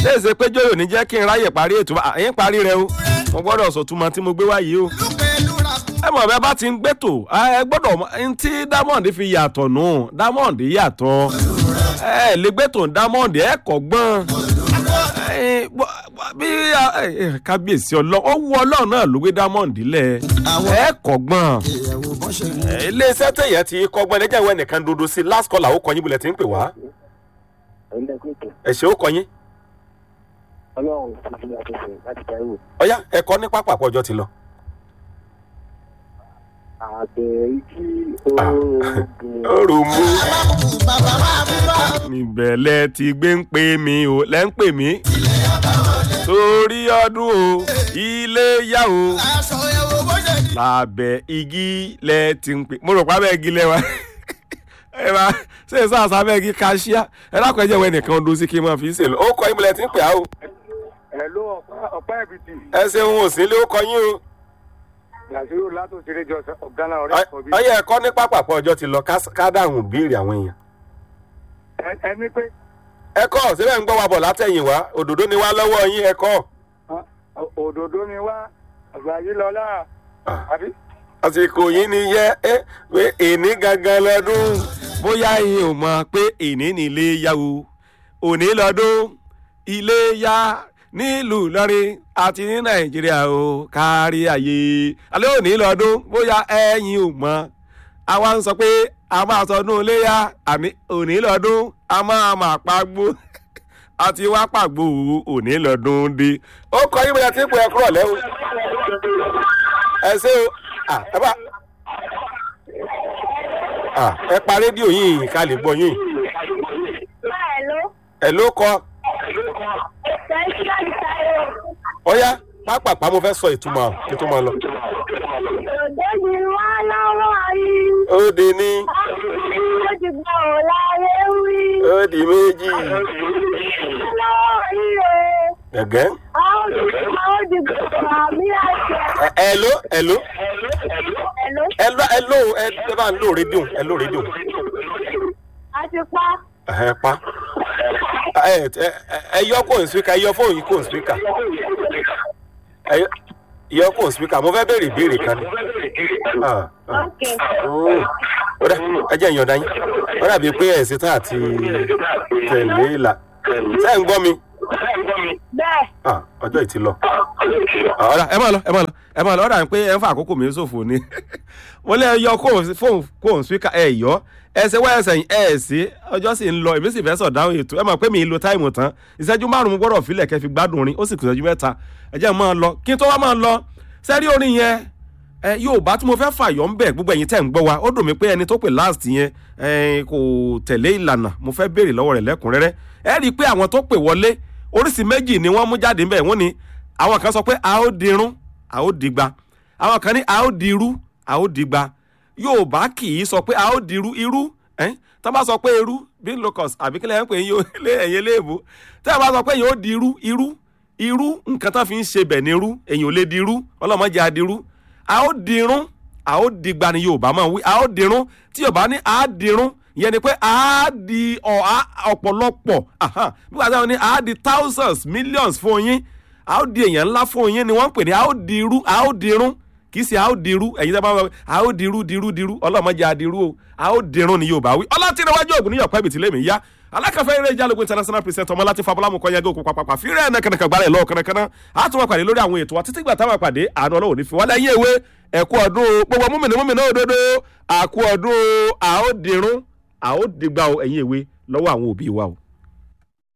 ṣé èsè pé jóyò ní jẹ́ kí n ráyè parí ètò àyín parí rẹ o mo gbọ́dọ̀ sọ̀túnmọ́ tí mo gbé wá yìí o ẹ mọ̀ bẹ́ẹ̀ bá ti ń gbẹ́tò ẹ gbọ́dọ̀ n tí diamond fi yàtọ̀ nù diamond yàtọ̀ ẹ lè gbẹ́tò diamond ẹ kọ̀ gbọ́n bí kábíyèsí ọlọ́run ó wú ọlọ́run náà ló gbé diamond lẹ̀ ẹ kọ̀ gbọ́n iléeṣẹ́ tẹ̀yẹ ti kọ́gbọ́n ẹ̀jẹ̀ ìwé nìkan dodo sí last call àwọn kọ́yìn bulẹ̀ ti ń pè wá ẹ̀ṣẹ̀ ó kọ́yìn ọlọ́run ti fi àtúnṣe láti dáwò. ọ̀yá ẹ̀kọ́ ní pápá àpọ̀jọ́ ti lọ. àgbẹ̀ tí oògùn. òrò mú. níbẹ̀ lẹ ti gbé ń pè mí o lẹ́ ń pè mí. torí ọdún o ilé yá o lábẹ́ igi lẹ ti ń pè. mo rò pé abẹ́ igi lẹ wa ẹ máa ṣe é sáà sábẹ́ igi kaṣíà ẹ dákun ẹ jẹ́ wẹ́n nìkan ọdún sí kí n máa fi ṣe lọ. ó kọ́ ibùdó ẹ ti ń pè á o. Hello ọ̀pá ẹ̀bìtì. ẹ ṣeun ò sí ilé ó kọ yín o. Nàìjíríà látò ṣeré jọ ọ̀gánà ọ̀rẹ́ ẹ̀kọ́ bí. ọyẹ ẹ̀kọ́ ní pápákọ̀ ọjọ́ ti lọ ká dáhùn béèrè àwọn èèyàn. Ẹni pé ẹ̀kọ́ síbẹ̀ ń gbọ́ wa bọ̀ látẹ̀yìn wá òdòdó ni wá lọ́wọ́ yín ẹ̀kọ́. òdòdó ni wá àgbà yìí lọ́lá. Àbí? àsìkò yìí ni yẹ ẹ pé èní gangan lọ́dún bóyá yín ò mọ̀ pé èní ni ilé yá o òní lọ́dún ilé yá nílùú Ìlọrin àti ní Nàìjíríà o kárí ayé alẹ́ òní lọ́dún bóyá ẹ̀yin ò mọ̀ àwa ń sọ pé a máa sọdún iléyà àní òní lọ́dún a máa máa pàgbó àti wá pàgbó òní lọ́dún dé. ó kọ yín bóyá tí ń pè é kúrọ̀ lẹ́wọ̀ ẹ ṣé o ẹ bá ẹ pa rédíò yìí ká lè gbọ́ yín. ẹ ló kọ. ọ̀yá pápápá mo fẹ́ sọ ìtumọ̀ kí tó máa lọ. Òde ni wá lọ́wọ́ yìí. ó di ní. Ó ti gbọ́ ọ̀ láyé wí. ó di méjì. Lọ́wọ́ yìí o. gẹ̀gẹ́. A ó di gbọ́ àmì àṣẹ. ẹ ló ẹ ló Hello. ẹ ló ẹ ló ẹ ẹ bá ń lò rédíò ẹ lò rédíò. A ti pa. ẹ pa ẹ ẹ ẹ yọ kó n spika ẹ yọ fóònù kó n spika ẹ yọ kó n spika mo fẹ́ béèrè ìbéèrè kan ni. Ah, ah. Ok. Oh. ó dà ẹ jẹ́ ìyọ̀ǹda yín ó dàbí pé ẹ̀ ṣetán àti tẹ̀lé ìlà ṣé ẹ̀ ń gbọ́ mi Bẹ́ẹ̀. Ah, ọjọ́ ìtì lọ. ọ̀rá ẹ máa lọ ẹ máa lọ ẹ máa lọ ọ̀rá pé ẹ ń fa àkókò mi ṣòfò ni wọ́n lé yọ fóònù fóònù spíkà ẹ yọ ẹsẹ̀ wá ẹsẹ̀ ẹ sí ọjọ́ sì ń lọ èmi sì fẹ́ sọ̀ dáhùn ètò ẹ mọ̀ pé mi lo táìmù tán ìṣẹ́jú márùn-ún gbọ́dọ̀ filẹ̀ kẹ́ fi gbádùn orin ó sì kù ìṣẹ́jú mẹ́ta ẹ jẹ́ máa lọ kí n tó wá máa lọ sẹ́rí orin yẹn ẹ Yorùbá tí mo fẹ́ fàyọ̀ ń bẹ̀ gbogbo ẹ̀yin tẹ̀ ń gbọ́ wa ó dùn mí pé ẹni tó pè last yẹn ẹ kò tẹ̀lé ìlànà mo fẹ́ béèrè lọ́wọ́ rẹ̀ lẹ́kùnrẹ́rẹ́ ẹ rí i pé àwọn tó pè wọlé oríṣi méjì ni wọ́n mú jáde ńbẹ̀ wọ́n ní àwọn kan sọ pé a ó dirun a ó digba àwọn kan ní a ó dirú a ó digba Yorùbá kì í sọ pé a ó dirú irú ẹ́n tó bá sọ pé irú bí locus àbí kílẹ̀ ń pè yín lé ẹ̀yẹ léèbó tó bá sọ pé yóò dirú irú irú nǹkan tó fi ń ṣe bẹ̀ ní irú èyàn ò lè dirú ọlọ́mọdé adirú a ó dirun a ó digba ni Yorùbá máa ń wí a ó dirun tí Yorùbá ní a dirun ìyẹn ni pé a di ọ̀pọ̀lọpọ̀ bí wàá sẹ́wọ̀n ní a di thousands millions fún yín a ó di èèyàn ńlá fún yín ni wọ́n ń pè ní a ó dirú a ó dirun kì í ṣe a ó dirú ẹ̀yin tẹ́ bá wọ́n a ó dirú dirú dirú ọlọ́mọdé adirú o a ó dirun ni Yorùbá wí ọlọ́tìrẹwájú ògùn níyọ̀ pẹ́bì tí lèmi yá alákàfẹ́ eré ìjálógún international president ọmọ láti fabulamu kọ́ yẹgẹ́ òkú pàpàpà fírẹ́ ẹ̀ nàkànàkàn gbálẹ̀ lọ́wọ́ kànàkànà á tún wọn pàdé lórí àwọn ètò wa títí gbà táwọn pàdé àánú ọlọ́wọ́ ní fi wọ́n lẹ́yìn ewé ẹ̀kú ọdún o gbogbo múmìnì múmìnì òdodo àkú ọdún o a ó dirun a ó dìgbà ẹ̀yìn ewé lọ́wọ́ àwọn òbí wa o.